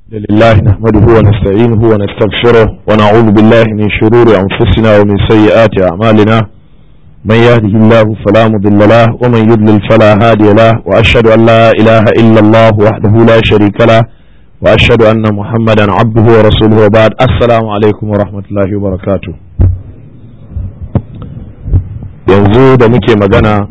لله نحمده ونستعينه ونستغفره ونعوذ بالله من شرور أنفسنا ومن سيئات أعمالنا من يهده الله فلا مضل له ومن يضلل فلا هادي له وأشهد أن لا إله إلا الله وحده لا شريك له وأشهد أن محمدا عبده ورسوله وبعد السلام عليكم ورحمة الله وبركاته yanzu da muke magana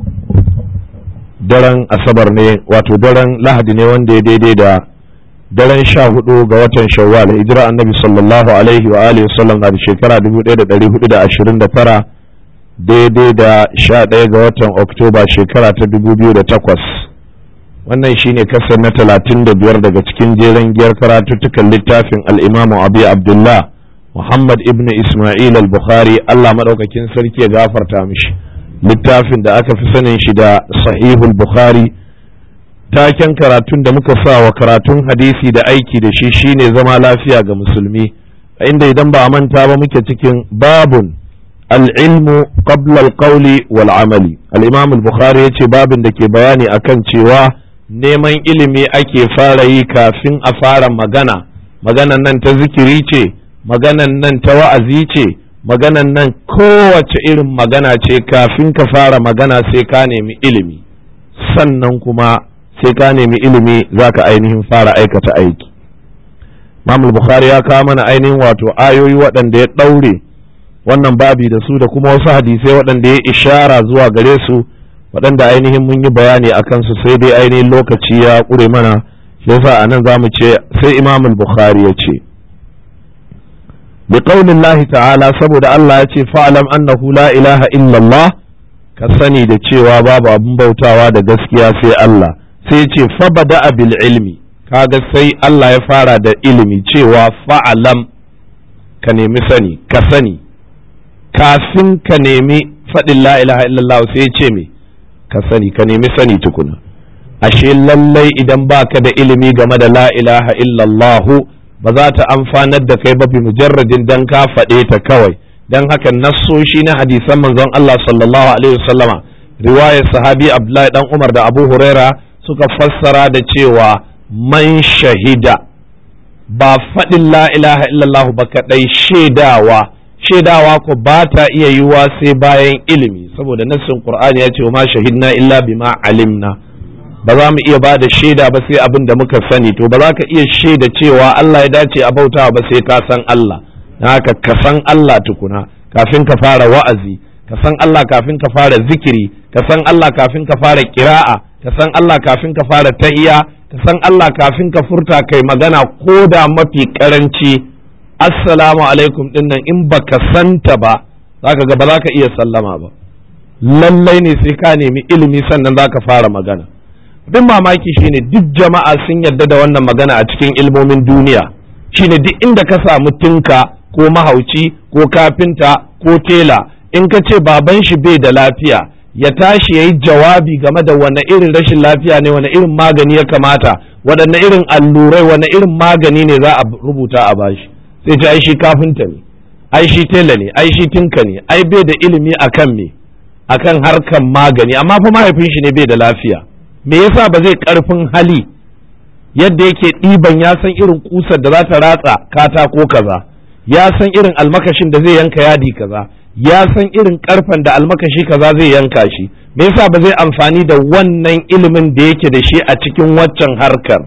daren asabar ne wato daren lahadi ne wanda ya daidai da daren sha hudu ga watan shawwal hijira annabi sallallahu alaihi wa alihi wasallam na da shekara 1429 daidai da sha ɗaya ga watan oktoba shekara ta 2008 wannan shine kasar na 35 daga cikin jeren giyar karatuttukan littafin al'imamu abu abdullah muhammad ibn ismail al-bukhari allah maɗaukakin sarki ya gafarta mishi littafin da aka fi sanin shi da sahihul bukhari taken karatun da muka sa wa karatun hadisi da aiki da shi shine zama lafiya ga musulmi a inda idan ba a manta ba muke cikin babun al'ilmu qabla al-qawli wal amali al-imam al-bukhari ya ce babin da ke bayani akan cewa neman ilimi ake fara yi kafin a fara magana maganan nan ta zikiri ce maganan nan ta wa'azi ce maganan nan kowace irin magana ce kafin ka fara magana sai ka nemi ilimi sannan kuma sai ka nemi ilimi za ka ainihin fara aikata aiki Imam Bukhari ya kawo mana ainihin wato ayoyi waɗanda ya ɗaure wannan babi da su da kuma wasu hadisai waɗanda ya ishara zuwa gare su waɗanda ainihin mun yi bayani a kansu sai dai ainihin lokaci ya ƙure mana shi yasa a nan za mu ce sai Imam Bukhari ya ce بقول الله تعالى saboda Allah ya ce fa'alam annahu la ilaha illallah ka sani da cewa babu abin bautawa da gaskiya sai Allah sai ce fabada bil ilmi kaga sai Allah ya fara da ilimi cewa fa'alam ka nemi sani ka sani kafin ka nemi faɗin la ilaha illallah sai ce me ka sani ka nemi sani tukuna ashe lallai idan baka da ilimi game da la ilaha illallah ba za ta amfanar da kai ba bi mujarradin dan ka faɗe ta kawai dan haka nassoshi na hadisan manzon Allah sallallahu alaihi wasallama riwayar sahabi Abdullahi dan Umar da Abu Huraira suka fassara da cewa man shahida ba faɗin la ilaha illallah ba kaɗai shaidawa shaidawa ko ba ta iya yiwuwa sai bayan ilimi saboda nassin qur'ani ya ce ma shahidna illa bima alimna ba za mu iya ba da shaida ba sai abin da muka sani to ba za ka iya shaida cewa Allah ya dace a bautawa ba sai ka san Allah na haka ka san Allah tukuna kafin ka fara wa'azi ka san Allah kafin ka fara zikiri ka san Allah kafin ka fara kira'a ka san Allah kafin ka fara tahiya ka san Allah kafin ka furta kai magana ko da mafi karanci assalamu alaikum din nan in baka santa ba zaka ga ba za ka iya sallama ba lallai ne sai ka nemi ilimi sannan za ka fara magana bin mamaki shine duk jama'a sun yarda da wannan magana a cikin ilmomin duniya shine duk inda ka samu tinka ko mahauci ko kafinta ko tela in ka ce baban shi bai da lafiya ya tashi ya yi jawabi game da wane irin rashin lafiya ne wane irin magani ya kamata waɗanne irin allurai wane irin magani ne za a rubuta a bashi sai ce ai shi kafinta ne ai shi tela ne ai shi tinka ne ai bai da ilimi akan me akan harkan magani amma fa mahaifin shi ne bai da lafiya me yasa ba zai karfin hali yadda yake ɗiban ya san irin kusar da za ta ratsa katako kaza ya san irin almakashin da zai yanka yadi kaza ya san irin karfen da almakashi kaza zai yanka shi me yasa ba zai amfani da wannan ilimin da yake da shi a cikin waccan harkar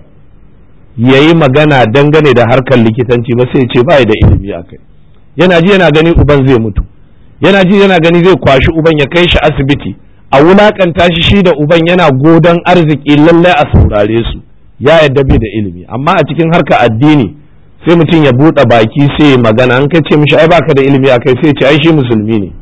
ya yi magana dangane da harkar likitanci ba sai ce bai da ilimi a kai yana ji yana gani uban zai mutu yana ji yana gani zai kwashi uban ya kai shi asibiti a wulakanta shi shi da uban yana godon arziki lallai a saurare su ya yadda bai da ilimi amma a cikin harka addini sai mutum ya buɗe baki sai magana an kai ce mishi ai baka da ilimi akai sai ce ai shi musulmi ne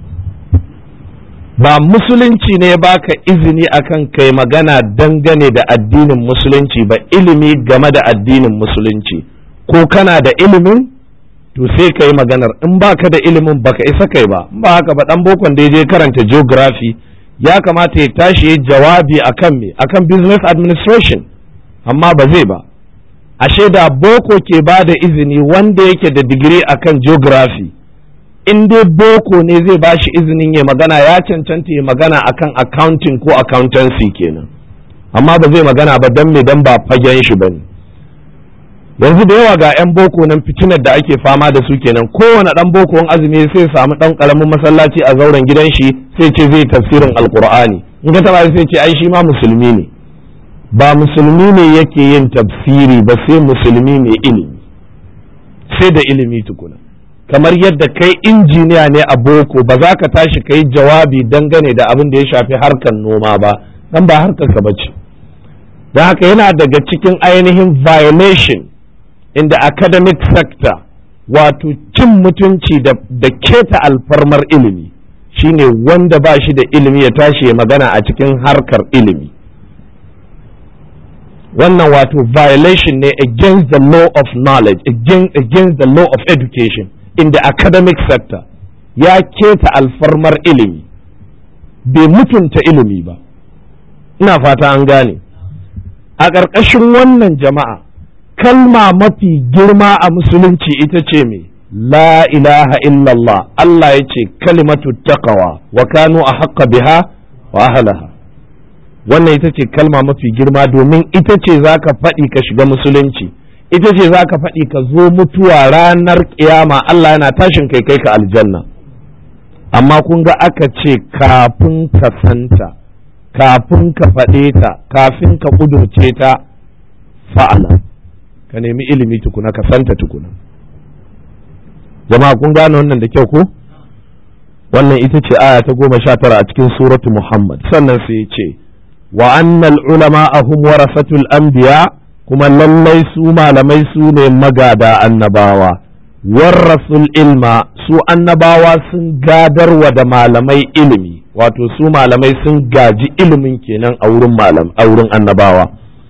ba musulunci ne baka izini akan kai magana dangane da addinin musulunci ba ilimi game da addinin musulunci ko kana da ilimin to sai ka yi maganar in baka da ilimin baka isa kai ba in ba haka ba dan bokon da ya je karanta geography ya kamata ya tashi ya jawabi akan me akan business administration amma ba zai ba ashe da boko ke ba da izini wanda yake da digiri akan geography in dai boko ne zai ba shi izinin ya magana ya cancanta ya magana akan accounting ko accountancy kenan amma ba zai magana ba don me don ba fagen shi ba ne yanzu da yawa ga 'yan boko nan fitinar da ake fama da su kenan kowane ɗan boko wani azumi sai samu ɗan ƙaramin masallaci a zauren gidan shi sai ce zai tafsirin alkur'ani in ka taɓa sai ce ai shi ma musulmi ne ba musulmi ne yake yin tafsiri ba sai musulmi mai ilimi sai da ilimi tukuna kamar yadda kai injiniya ne a boko ba za ka tashi ka yi jawabi dangane da abin da ya shafi harkar noma ba dan ba harkar ka bace don haka yana daga cikin ainihin violation in the academic sector wato cin mutunci da, da keta alfarmar ilimi shine wanda ba shi da ilimi ya tashi ya magana a cikin harkar ilimi wannan wato violation ne against the law of knowledge against, against the law of education in the academic sector ya keta alfarmar ilimi bai mutunta ilimi ba ina fata an gane a ƙarƙashin wannan jama'a kalma mafi girma a musulunci ita ce me la ilaha illallah Allah ya ce kalimatu taqawa wa kanu a haƙƙa biha wa ahlaha wannan ita ce kalma mafi girma domin ita ce za ka faɗi ka shiga musulunci ita ce za ka faɗi ka zo mutuwa ranar ƙiyama Allah yana tashin kai kai ka aljanna amma kun ga aka ce kafin ka santa kafin ka faɗe ta kafin ka ƙudurce ta fa'ala ka nemi ilimi tukuna ka santa tukuna jama'a kun gane wannan da kyau ko wannan ita ce aya ta goma sha tara a cikin suratu muhammad sannan sai ya ce wa annal ulama ahum warasatul anbiya kuma lallai su malamai su ne magada annabawa warrasul ilma su annabawa sun gadarwa da malamai ilimi wato su malamai sun gaji ilimin kenan a wurin malam a wurin annabawa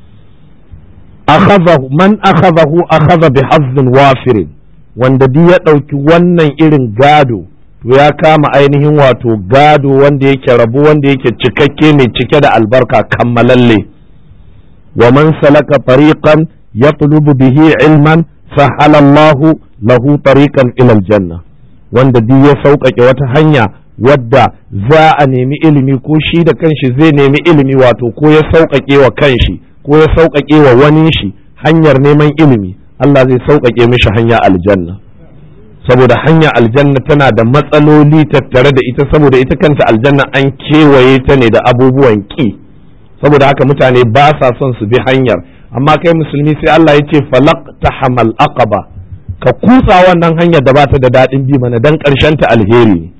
akhadahu man akhadahu akhadha bi hazzin wafirin wanda duk ya ɗauki wannan irin gado to ya kama ainihin wato gado wanda yake rabu wanda yake cikakke mai cike da albarka kammalalle wa man salaka tariqan yatlubu bihi ilman sahala Allahu lahu tariqan ila aljanna wanda duk ya sauƙaƙe wata hanya wadda za a nemi ilimi ko shi da kanshi zai nemi ilimi wato ko ya sauƙaƙe wa kanshi ko ya sauƙaƙe wa wani shi hanyar neman ilimi Allah zai sauƙaƙe mishi hanya aljanna saboda hanya aljanna tana da matsaloli tattare da ita saboda ita kanta aljanna an kewaye ta ne da abubuwan ƙi saboda haka mutane ba sa son su bi hanyar amma kai musulmi sai Allah ya ce falaq tahamal aqaba ka kutsa wannan hanyar da ba ta da daɗin bi mana dan ƙarshen ta alheri ne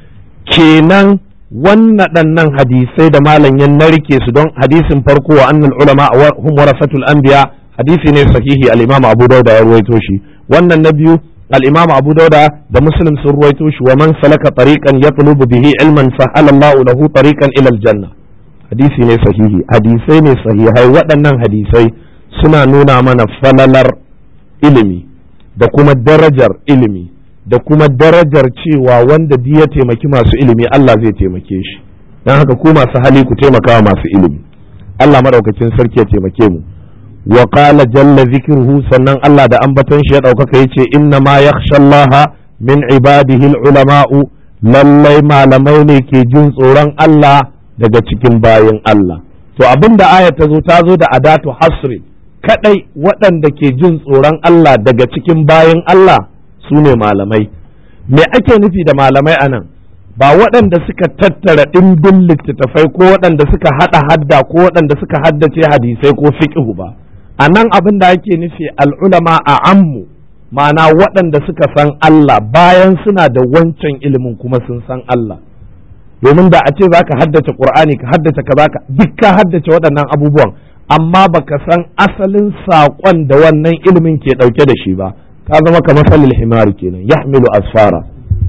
kenan wannan hadisai da malam ya narke su don hadisin farko wa annal ulama hum warasatul anbiya hadisi ne sahihi al-imam Abu Dawud ya ruwaito shi wannan na biyu al-imam Abu Dawud da Muslim sun ruwaito shi wa man salaka tariqan yatlubu bihi ilman sahala Allah lahu tariqan ila al-janna hadisi ne sahihi hadisai ne sahihai waɗannan hadisai suna nuna mana falalar ilimi da kuma darajar ilimi da kuma darajar cewa wanda duk ya taimaki masu ilimi Allah zai taimake shi don haka ku masu hali ku taimaka masu ilimi Allah madaukakin sarki ya taimake mu wa qala jalla zikruhu sannan Allah da ambaton shi ya daukaka yace inna ma yakhsha Allah min ibadihi ulama'u lallai malamai ne ke jin tsoron Allah daga cikin bayin Allah to abinda ayat ta zo ta zo da adatu hasri kadai waɗanda ke jin tsoron Allah daga cikin bayin Allah su ne malamai me ake nufi da malamai a nan ba waɗanda suka tattara ɗimbin littattafai ko waɗanda suka haɗa hadda ko waɗanda suka haddace hadisai ko fiqhu ba a nan abin da ake nufi al'ulama a ammu ma'ana waɗanda suka san Allah bayan suna da wancan ilimin kuma sun san Allah domin da a ce za ka haddace ƙur'ani ka haddace ka ka duk ka haddace waɗannan abubuwan amma baka san asalin saƙon da wannan ilimin ke ɗauke da shi ba ka zama kamar salil himari kenan yahmilu asfara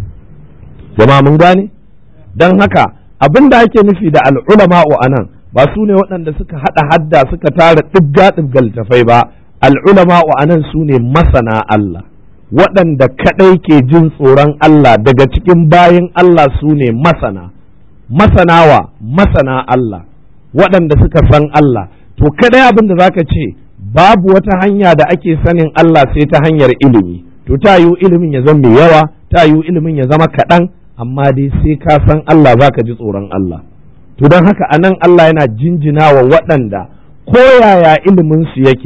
jama'a mun gane don haka abin da ake nufi da al'ulama'u a nan ba su ne waɗanda suka haɗa hadda suka tara ɗibga ɗibga littafai ba al'ulama'u a nan su ne masana Allah waɗanda kaɗai ke jin tsoron Allah daga cikin bayin Allah su ne masana masanawa masana Allah waɗanda suka san Allah to kaɗai abin da zaka ce babu wata hanya da ake sanin Allah sai ta hanyar ilimi to ta yiwu ilimin ya zama mai yawa ta yiwu ilimin ya zama kaɗan amma dai sai ka san Allah za ka ji tsoron Allah to don haka a nan Allah yana jinjina wa waɗanda ko yaya ilimin su yake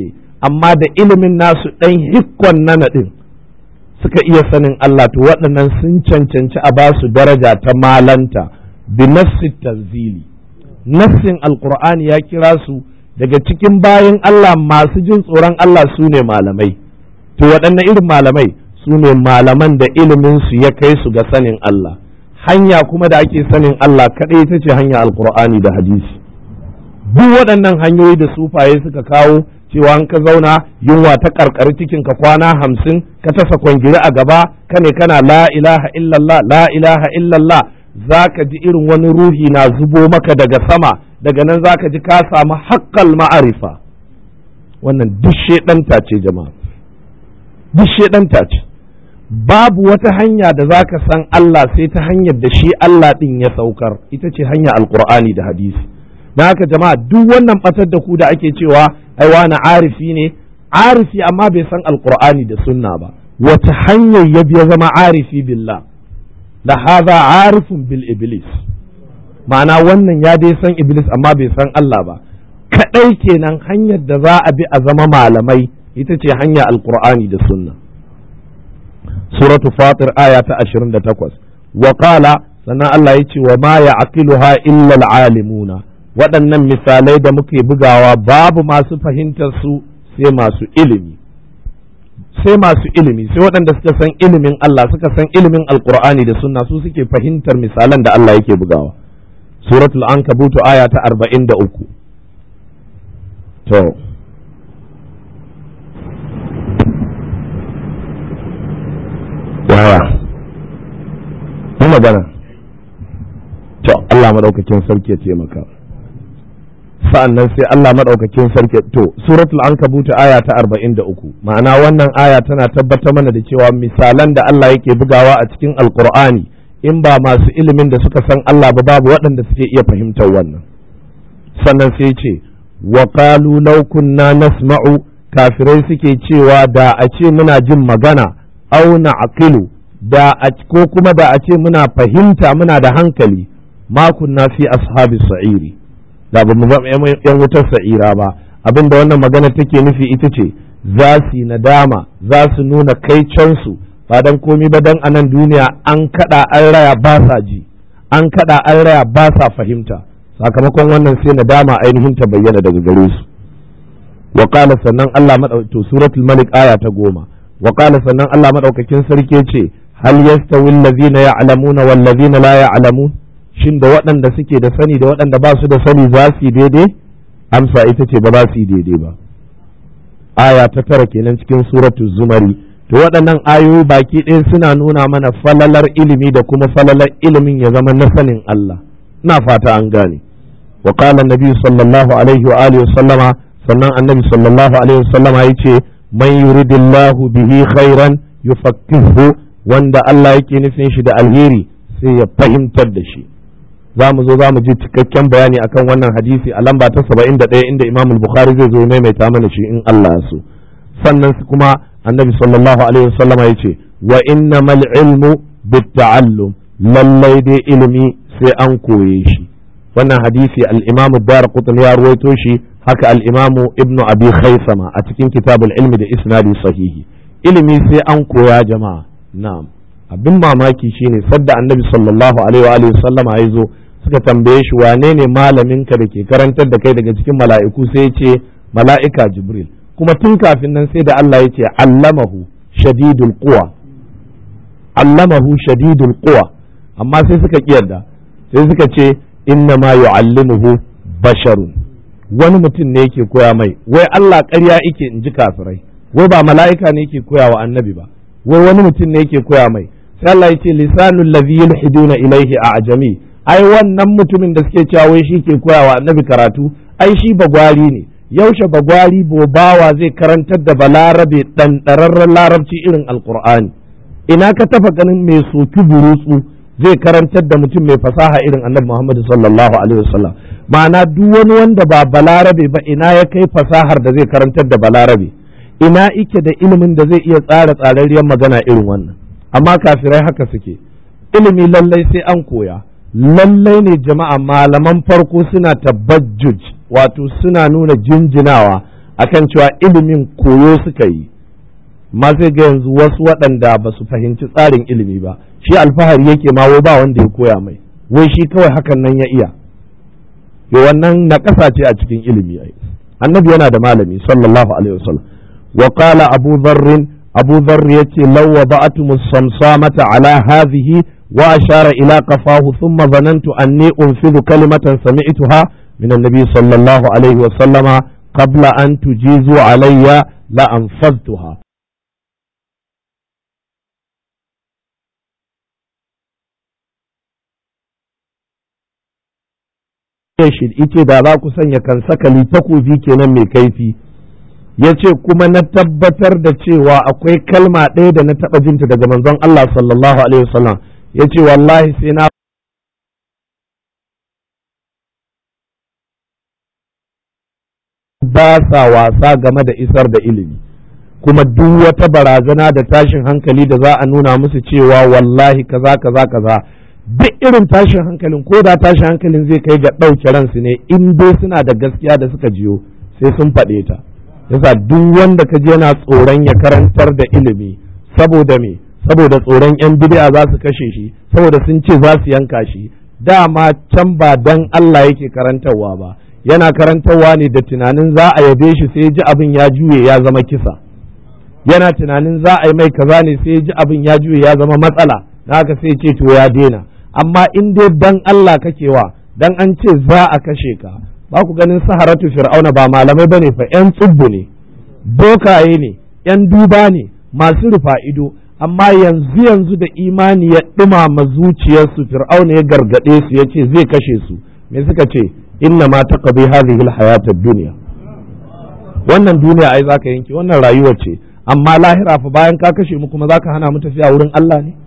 amma da ilimin nasu ɗan hikkon na naɗin suka iya sanin Allah to waɗannan sun cancanci a basu daraja ta malanta bi nassi tanzili nassin alqur'ani ya kira su daga cikin bayan Allah masu jin tsoron Allah su ne malamai to waɗanne irin malamai su ne malaman da ilimin su ya kai su ga sanin Allah hanya kuma da ake sanin Allah kaɗai ita ce hanya alqur'ani da hadisi duk waɗannan hanyoyi da sufaye suka kawo cewa an ka zauna yunwa ta karkari cikin ka kwana hamsin ka tasa kwangiri a gaba ka ne kana la ilaha illallah la ilaha illallah za ka ji irin wani ruhi na zubo maka daga sama daga nan za ka ji ka samu haƙƙal ma'arifa wannan duk shaɗanta ce jama'a duk shaɗanta ce babu wata hanya da za ka san Allah sai ta hanyar da shi Allah ɗin ya saukar ita ce hanya alƙur'ani da hadisi don haka jama'a duk wannan ɓatar da ku da ake cewa ai wani arifi ne arifi amma bai san alƙur'ani da sunna ba wata hanyar ya biya zama arifi billah da haza arifun bil iblis ma'ana wannan ya dai san iblis amma bai san Allah ba kadai kenan hanyar da za a bi a zama malamai ita ce hanya alqur'ani da sunna suratu fatir aya ta 28 wa qala sannan Allah ya ce wa ma ya'qiluha illa alimuna waɗannan misalai da muke bugawa babu masu fahimtar su sai masu ilimi sai masu ilimi sai waɗanda suka san ilimin Allah suka san ilimin alkur'ani da sunna su suke fahimtar misalan da Allah yake bugawa suratul ankabutu aya ta arba'in da uku to yaya yi magana to Allah maɗaukakin sarki ya taimaka sa'an nan sai Allah maɗaukakin sarki to suratul ankabut aya ta arba'in da uku ma'ana wannan aya tana tabbatar mana da cewa misalan da Allah yake bugawa a cikin alkur'ani in ba masu ilimin da suka san Allah ba babu waɗanda suke iya fahimtar wannan sannan sai ce wa qalu law kunna nasma'u kafirai suke cewa da a ce muna jin magana au na'qilu da a ko kuma da a ce muna fahimta muna da hankali ma kunna fi ashabis sa'iri da ba mu zama yan wutar sa'ira ba abin da wannan magana take nufi ita ce za su nadama za su nuna kai cansu ba dan komi ba dan anan duniya an kada an raya ba sa ji an kada an raya ba sa fahimta sakamakon wannan sai nadama ainihin ta bayyana daga gare su wa qala sannan Allah to suratul malik aya ta goma wa qala sannan Allah madaukakin sarki ce hal yastawi allazina ya'lamuna wal ladzina la ya'lamun shin da waɗanda suke da sani da waɗanda ba su da sani za su yi daidai amsa ita ce ba za su yi daidai ba aya ta tara kenan cikin suratu zumari to waɗannan ayoyi baki ɗaya suna nuna mana falalar ilimi da kuma falalar ilimin ya zama na sanin Allah ina fata an gane wa qala annabi sallallahu alaihi wa alihi sallama sannan annabi sallallahu alaihi wa sallama yace man yuridillahu bihi khairan yufaqihu wanda Allah yake nufin shi da alheri sai ya fahimtar da shi za mu zo za mu ji cikakken bayani akan wannan hadisi a lamba ta saba'in da ɗaya inda imam bukhari zai zo maimaita mana shi in Allah ya so sannan kuma annabi sallallahu alaihi wasallama ya ce wa innamal ilmu bitta'allum lallai dai ilimi sai an koye shi wannan hadisi al-imam ad-darqutni ya ruwaito shi haka al-imam ibnu abi khaisama a cikin kitabul ilmi da isnadi sahihi ilimi sai an koya jama'a na'am abin mamaki shine sadda annabi sallallahu alaihi wa sallama ya zo suka tambaye shi wane ne malaminka da ke karantar da kai daga cikin mala'iku sai ya ce mala'ika jibril kuma tun kafin nan sai da Allah ya ce allamahu shadidul quwa allamahu shadidul quwa amma sai suka kiyarda sai suka ce inna ma yu'allimuhu basharun wani mutum ne yake koya mai wai Allah ƙarya yake in ji kafirai wai ba mala'ika ne yake koya wa annabi ba wai wani mutum ne yake koya mai sai Allah ya ce lisanul ladhi yulhiduna ilaihi a ajami ai wannan mutumin da suke cewa wai shi ke koya wa annabi karatu ai shi bagwari ne yaushe bagwari bobawa zai karantar da balarabe dan dararren larabci irin alqur'ani ina ka tafa ganin mai soki burutsu zai karantar da mutum mai fasaha irin annabi Muhammad sallallahu alaihi wasallam ma'ana duk wani wanda ba balarabe ba ina ya kai fasahar da zai karantar da balarabe ina ike da ilimin da zai iya tsara tsararriyar magana irin wannan amma kafirai haka suke ilimi lallai sai an koya lallai ne jama'a malaman farko suna tabbajjuj wato suna nuna jinjinawa akan cewa ilimin koyo suka yi ma sai ga yanzu wasu waɗanda ba su fahimci tsarin ilimi ba shi alfahari yake ma wai ba wanda ya koya mai wai shi kawai hakan nan ya iya yo wannan na ƙasa ce a cikin ilimi ai annabi yana da malami sallallahu alaihi wasallam wa qala abu dharr abu dharr yace law wada'tum as-samsamata ala hadhihi wa ashara ila qafahu thumma dhanantu anni unfidhu kalimatan sami'tuha min an-nabi sallallahu alaihi wasallama qabla an tujizu alayya la anfadtuha shi ita da za ku sanya kan sakali takobi kenan mai kaifi ya ce kuma na tabbatar da cewa akwai kalma ɗaya da na taɓa jinta daga manzon Allah sallallahu alaihi wasallam ya ce wallahi sai na ba sa wasa game da isar da ilimi kuma duk wata barazana da tashin hankali da za a nuna musu cewa wallahi kaza kaza kaza duk irin tashin hankalin ko da tashin hankalin zai kai ga ɗauke ransu ne in dai suna da gaskiya da suka jiyo sai sun faɗe ta yasa duk wanda ka je yana tsoron ya karantar da ilimi saboda me saboda tsoron yan bid'a za su kashe shi saboda sun ce za su yanka shi dama can ba dan Allah yake karantarwa ba yana karantarwa ne da tunanin za a yabe shi sai ji abin ya juye ya zama kisa yana tunanin za a yi mai kaza ne sai ji abin ya juye ya zama matsala na haka sai ce to ya daina amma in dai dan Allah kake wa dan an ce za a kashe ka ba ku ganin saharatu fir'auna ba malamai bane fa yan tsubbu ne bokaye ne yan duba ne masu rufa ido amma yanzu yanzu da imani ya dumama zuciyarsu fir'auna ya gargade su yace zai kashe su me suka ce inna ma taqdi hadhihi alhayat ad-dunya wannan duniya ai zaka yanke wannan rayuwa ce amma lahira fa bayan ka kashe mu kuma zaka hana mu tafiya wurin Allah ne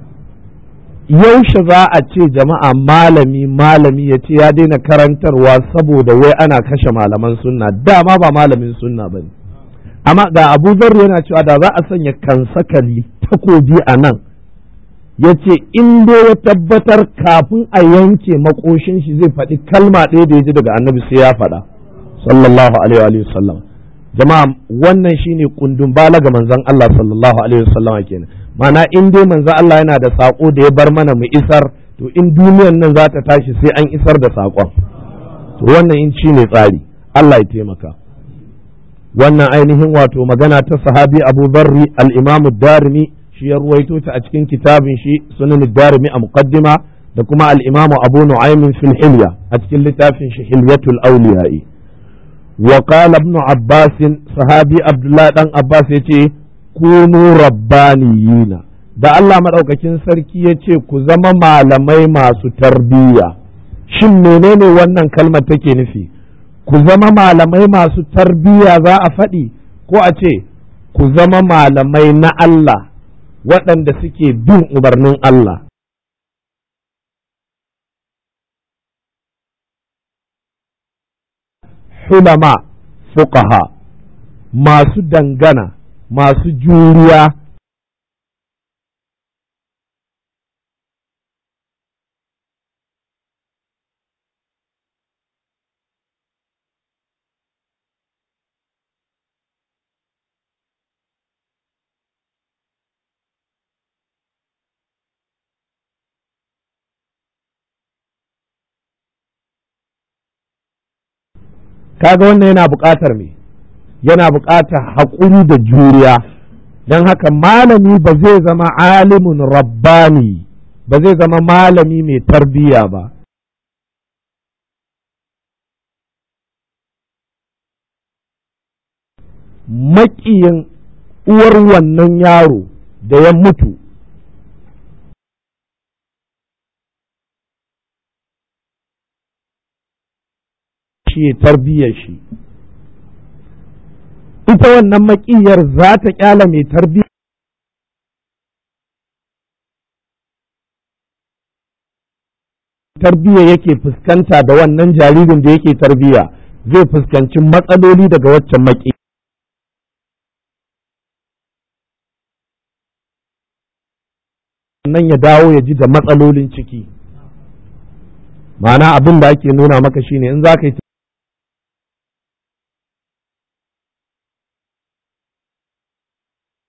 yaushe za a ce jama'a malami malami ya ce ya daina karantarwa saboda wai ana kashe malaman sunna dama ba malamin sunna ba ne amma ga abu zarri yana cewa da za a sanya kansakali takobi a nan ya ce in dai ya tabbatar kafin a yanke makoshin shi zai faɗi kalma ɗaya da ya ji daga annabi sai ya faɗa sallallahu alaihi wa sallam jama'a wannan shine kundun bala ga manzon Allah sallallahu alaihi wa sallam kenan mana in dai manzo Allah yana da saƙo da ya bar mana mu isar to in duniyar nan za ta tashi sai an isar da saƙon to wannan in ci ne tsari Allah ya taimaka wannan ainihin wato magana ta sahabi Abu Barri al-Imam darimi shi ya ruwaito ta a cikin kitabin shi sunan darimi a muqaddima da kuma al-Imam Abu Nu'aym fil Hilya a cikin littafin shi Hilyatul Awliya'i wa qala ibn Abbas sahabi Abdullah dan Abbas yace kunu rabbaniyina da Allah maɗaukakin sarki ya ce ku zama malamai masu tarbiyya shin menene wannan kalmar take nufi ku zama malamai masu tarbiyya za a faɗi ko a ce ku zama malamai na Allah waɗanda suke bin umarnin Allah hulama fuqaha masu dangana masu juriya kaga wannan yana buƙatar me yana buƙatar haƙuri da juriya don haka malami ba zai zama alimun rabbani ba zai zama malami mai tarbiyya ba maƙiyin uwar wannan yaro da ya mutu shi tarbiyyar shi ita wannan maƙiyar za ta ƙyala mai tarbiyya tarbiyya yake fuskanta da wannan jaririn da yake tarbiyya zai fuskanci matsaloli daga waccan maki nan ya dawo ya ji da matsalolin ciki ma'ana abin da ake nuna maka shine in za ka yi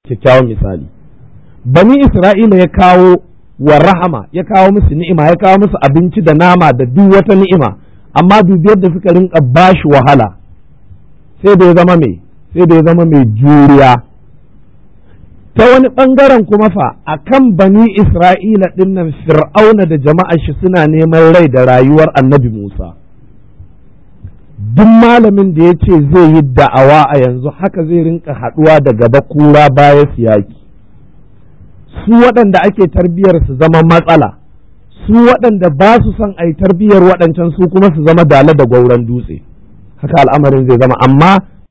kyakkyawan misali bani isra'ila ya kawo wa rahama ya kawo musu ni'ima ya kawo musu abinci da nama da duk wata ni'ima amma dubi yadda suka rinka bashi wahala sai da ya zama mai sai da ya zama mai juriya ta wani ɓangaren kuma fa a kan bani isra'ila ɗinnan fir'auna da jama'ar shi suna neman rai da rayuwar annabi musa duk malamin da ya ce zai yi da'awa a yanzu haka zai rinka haɗuwa da gaba kura baya siyaki su waɗanda ake tarbiyyar su zama matsala su waɗanda ba su son a yi tarbiyyar waɗancan su kuma su zama dala da gwauron dutse haka al'amarin zai zama amma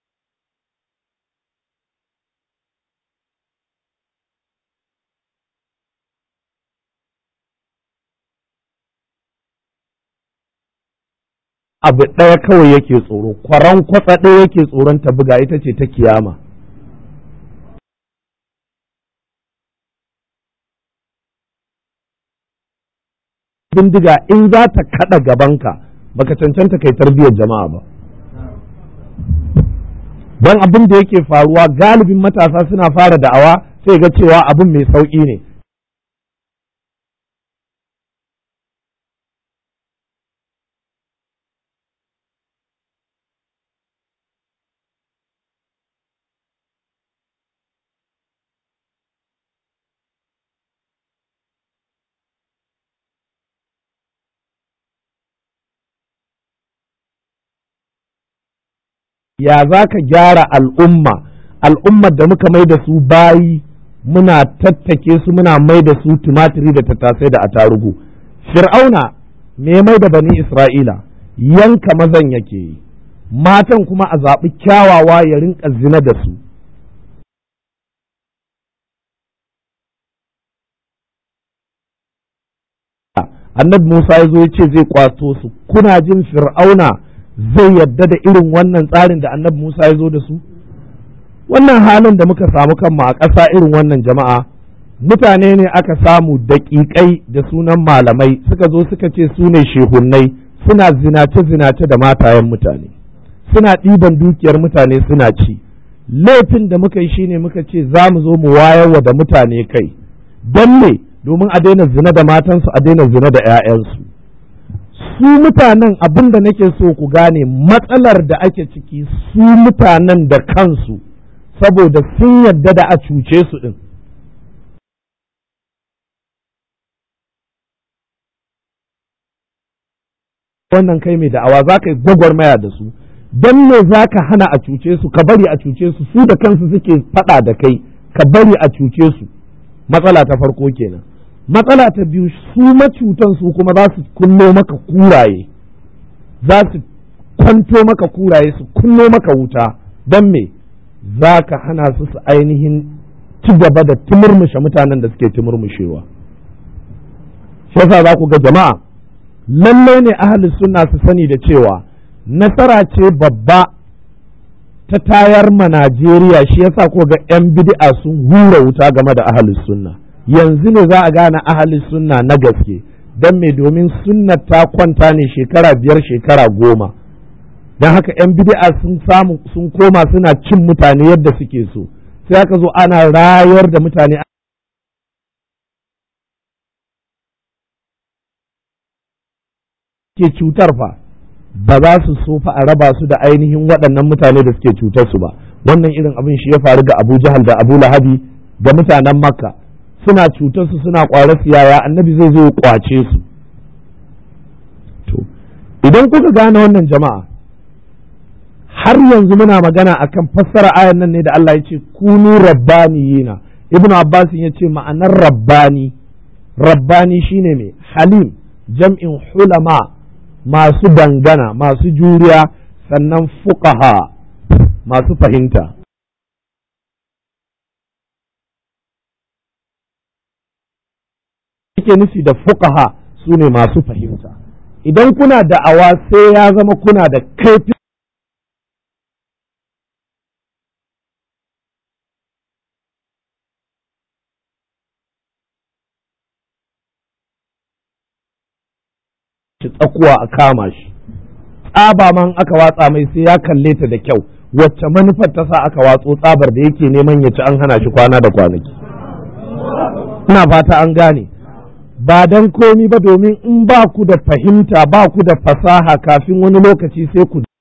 abu ɗaya kawai yake tsoro kwaran kwatsa ɗaya yake tsoron ta buga ita ce ta kiyama bindiga in za ta kaɗa gabanka baka cancanta kai tarbiyyar jama'a ba don abin da yake faruwa galibin matasa suna fara da'awa sai ga cewa abin mai sauƙi ne ya za ka gyara al'umma al'ummar da muka mai da su bayi muna tattake su muna mai da su tumatiri da tattasai da atarugu fir'auna me mai da bani isra'ila yanka mazan yake yi matan kuma a zaɓi kyawawa ya rinka zina da su annabi musa ya zo ya ce zai kwato su kuna jin fir'auna zai yadda da irin wannan tsarin da annabi Musa ya zo da su? Wannan halin da muka samu kanmu a ƙasa irin wannan jama'a, mutane ne aka samu daƙiƙai da sunan malamai suka zo suka ce su ne shehunnai suna zinace-zinace da matayen mutane, suna ɗiban dukiyar mutane suna ci. Laifin da muka yi shine muka ce za mu zo mu wayarwa da mutane kai, don me domin a daina zina da matansu a daina zina da 'ya'yansu. su mutanen abin da nake so ku gane matsalar da ake ciki su mutanen da kansu saboda sun yadda da a cuce su ɗin. wannan kai mai da'awa za ka yi gwagwarmaya da su don me za ka hana a cuce su ka bari a cuce su su da kansu suke faɗa da kai ka bari a cuce su matsala ta farko kenan. matsala ta biyu su macutan su kuma za su kunno maka kuraye za su kwanto maka kuraye su kunno maka wuta don me za ka hana su su ainihin ci gaba da tumurmushe mutanen da suke tumurmushewa shi yasa za ku ga jama'a lalle ne ahli sunna su sani da cewa nasara ce babba ta tayar ma Najeriya shi yasa ko ga 'yan bid'a sun hura wuta game da ahli sunna yanzu ne za a gane ahalin sunna na gaske don me domin sunna ta kwanta ne shekara biyar shekara goma don haka 'yan bid'a sun samu sun koma suna cin mutane yadda suke so sai aka zo ana rayar da mutane ke cutar fa ba za su so fa a raba su da ainihin waɗannan mutane da suke cutar su ba wannan irin abin shi ya faru ga abu jahal da abu lahabi da mutanen makka suna cutar su suna kware su yaya annabi zai zo kwace su to idan kuka gane wannan jama'a har yanzu muna magana akan fassara ayan nan ne da Allah ya ce kunu rabbaniyina ibnu abbas ya ce ma'anar rabbani rabbani shine mai halim jam'in hulama masu dangana masu juriya sannan fuqaha masu fahimta yake nufi da fuqaha su ne masu fahimta idan kuna da'awa sai ya zama kuna da kaifi tsakuwa a kama shi tsaba man aka watsa mai sai ya kalle ta da kyau wacce manufar ta sa aka watso tsabar da yake neman ya ci an hana shi kwana da kwanaki ina fata an gane ba dan komi ba domin in ba ku da fahimta ba ku da fasaha kafin wani lokaci sai ku